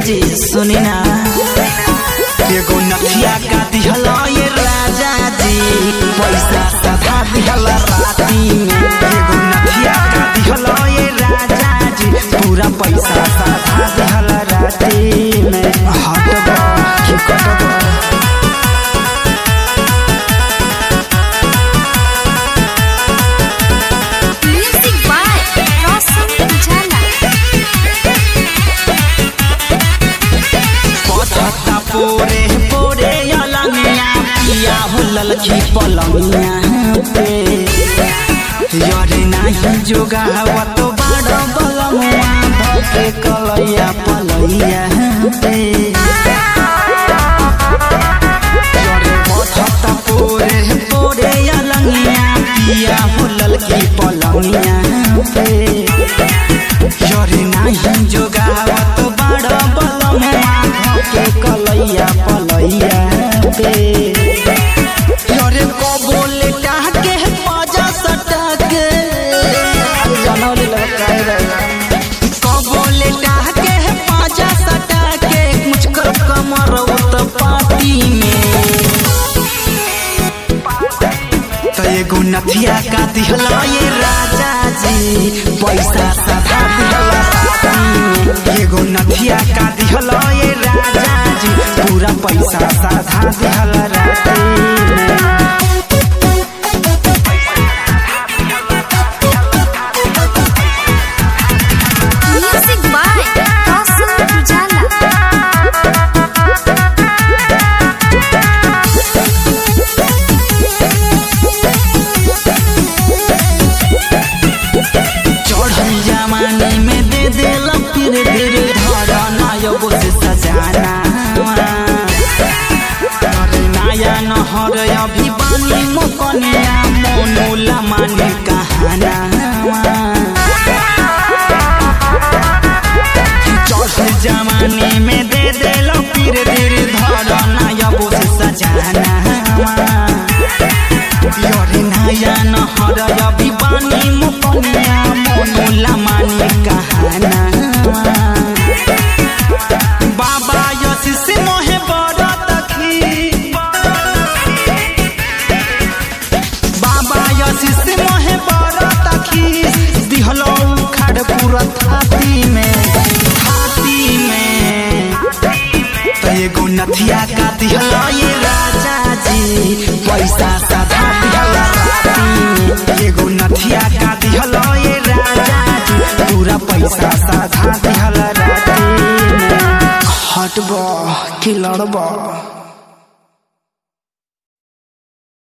जी सुनी ना एगो नथिया का दिहल ये राजा जी पैसा सधा दिहल राती में एगो नथिया का दिहल ये राजा जी पूरा पैसा सधा दिहल राती में हटबा कि कटबा Music by Roshan Ujala. पथता पोरे पोरे अलंगिया पिया हो ललकी पलंगिया पे यरे नाही जोगावत बाड़ बलमुआ धके कलैया पलैया पे यरे पथता पोरे पोरे अलंगिया पिया हो ललकी पलंगिया पे यरे नाही जोगावत बाड़ बलमुआ धके कलैया पलैया पे यरे कबोले टाके पाजा सटके जनौली लड़काए रहे कबोले टाके पाजा सटके मुझकर कमर उत पाती में तो एगो नथिया का दिहला ये राजा जी पैसा सधा दिहला राती में एगो नथिया का दिहला ये राजा जी पूरा पैसा सधा दिहला राती में Music by Roshan Ujala. चढ़ल जमाने में दे दिल फिर फिर धरना योगो से सजाना अरे नया नहर अभी बानी मोकनिया मोनोला मानी कहाना चढ़ल जमाने में दे दिल फिर फिर धरना योगो से सजाना यरे नया नहर अभी बानी मोकनिया मोनोला मानी कहाना बाबा यसी से मोहे बड़ा तखी बाबा यसी से मोहे बड़ा तखी दिहलो खड़ पूरा थाती में थाती में तो एगो नथिया का दिहलो ये राजा जी पैसा सधा दिहला राती में एगो नथिया का दिहलो ये राजा जी पूरा पैसा सधा दिहला राती में हटबा कि लड़बा